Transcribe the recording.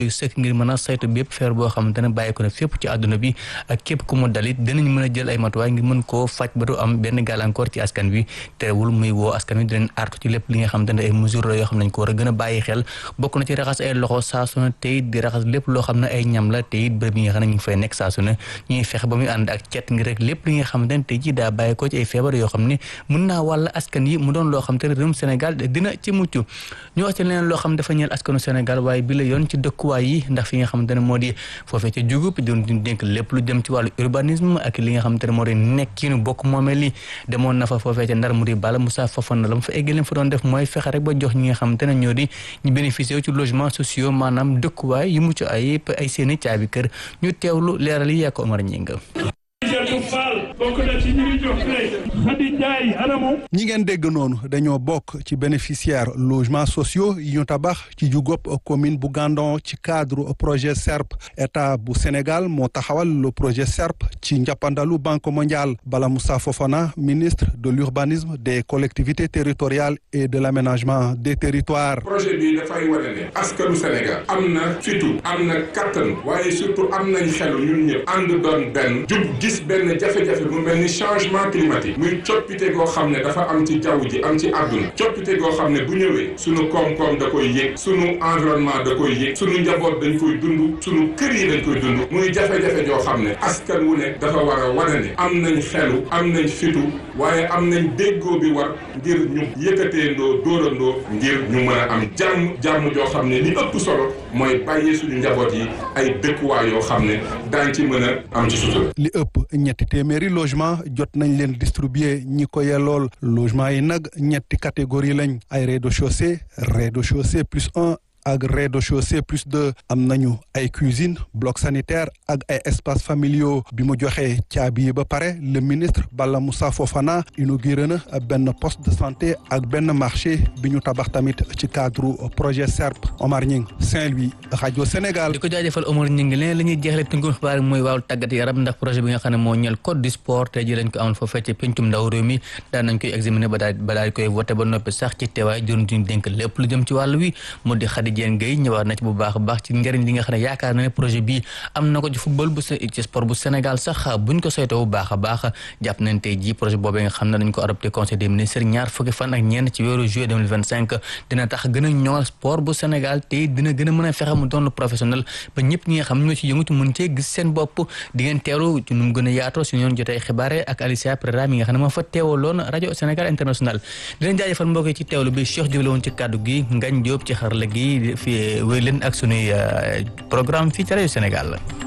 sëkk ngir mën a saytu bépp feer boo xamante ne bàyyi ko ne fépp ci àdduna bi ak képp ku mu dalit dinañ mën a jël ay matuwaay ngir mën koo faj ba du am benn gàllankoor ci askan wi terewul muy woo askan wi dinañ artu ci lépp li nga xamante ne ay mesures la yoo xam ne nañ ko war a gën a bàyyi xel bokk na ci raxas ay loxo saa su ne te it di raxas lépp loo xam ne ay ñam la te it bërëb yi nga xam ne ñu ngi fay nekk saa su ne ñuy fexe ba muy ànd ak cet ngir rek lépp li nga xamante ne tey ji daa bàyyi ko ci ay feebar yoo xam ne mën naa wàll askan yi mu doon loo xam te ne réewum Sénégal dina ci mucc ñu wax ci leneen loo xam dafa ñeel askanu Sénégal waaye bi la yoon ci dëkkuwaay yi ndax fi nga xamante ne moo di foofee ca jugub doon di dénk lépp lu jëm ci wàllu urbanisme ak li nga xamante ne moo di nekkiinu bokk moomee li demoon na fa foofee ca ndar mu di bala Moussa Fofana la mu fa egg leen fa doon def mooy fexe rek ba jox ñi nga xamante ne ñoo di ñu bénéficié wu ci logement sociaux maanaam dëkkuwaay yu mucc ayib ay seeni caabi kër ñu teewlu leeral yi yaa ko Omar Ñinga ñi ngeen dégg noonu dañoo bokk ci bénéficiaire logements sociaux yi ñu tabax ci jugop commune bu Gandon ci cadre projet SERP état bu Sénégal moo taxawal le projet SERP ci njàppandalu banque mondiale Bala Moussa Fofana ministre de l'urbanisme des collectivités territoriales et de l'aménagement des territoires. projet bi dafay wane ne askanu Sénégal am na fitu am na kattan waaye surtout am nañ xelu ñun ñëpp ànd doon benn jub gis benn jafe-jafe mu mel ni changement climatique muy coppite goo xam ne dafa am ci jaww ji am ci àdduna coppite goo xam ne bu ñëwee sunu koom-koom da koy yëg sunu environnement da koy yëg sunu njaboot dañ koy dund sunu kër yi dañ koy dund muy jafe-jafe joo xam ne askan wu ne dafa war a wane ne am nañ xelu am nañ fitu waaye am nañ déggoo bi war ngir ñu yëkkateendoo dóorandoo ngir ñu mën a am jàmm jàmm joo xam ne li ëpp solo mooy bàyyee suñu njaboot yi ay dëkkuwaay yoo xam ne daañ ci mën a am ci sutura li ëpp ñetti téeméeri logement jot nañ leen distribuer ñi ko yellool logement yi nag ñetti catégorie lañ ay rez-de-chaussée rez-de-chaussée plus un ak rez-de-chaussée plus deux am nañu ay cuisine bloc sanitaire ak ay espaces familiaux bi mu joxee caabi yi ba pare le ministre Bala Moussa Fofana inauguré na benn poste de santé ak benn marché bi ñu tabax tamit ci cadre projet SERP Omar Ñing Saint-Louis rajo Sénégal. di ko jaajëfal Omar Ñing leneen la ñuy jeexale tënkum xibaar yi mooy wàllu tàggat yaram ndax projet bi nga xam ne moo ñeel code du sport tey ji lañ ko amoon foofee ci pencum ndaw réew mi daan nañ koy examiner ba daal ba daal koy voté ba noppi sax ci teewaay jëruñ duñ dénk lépp lu jëm ci wàllu wi mu di Diène Gueye ñëwaat na ci bu baax a baax ci njëriñ li nga xam ne yaakaar na ne projet bi am na ko ci football bu ci sport bu Sénégal sax buñ ko saytoo bu baax a baax jàpp nañ tey ji projet boobee nga xam ne dañ ko adopté conseil des ministres ñaar fukki fan ak ñeent ci weeru juillet 2025 dina tax gën a ñoŋal sport bu Sénégal te dina gën a mën a fexe mu doon professionnel ba ñëpp ñi nga xam ne ñoo ci yëngutu mën cee gis seen bopp di ngeen teewlu ci nu mu gën a yaatoo si ñoon jotee xibaare ak Alicia Pereira mi nga xam ne moo fa teewaloon rajo Sénégal international di leen jaajëfal mbokk yi ci teewlu bi Cheikh Diop la woon ci kàddu gi Ngagne Diop ci xarala gi fi wéy leen ak sunuy programme fii ci rajo Sénégal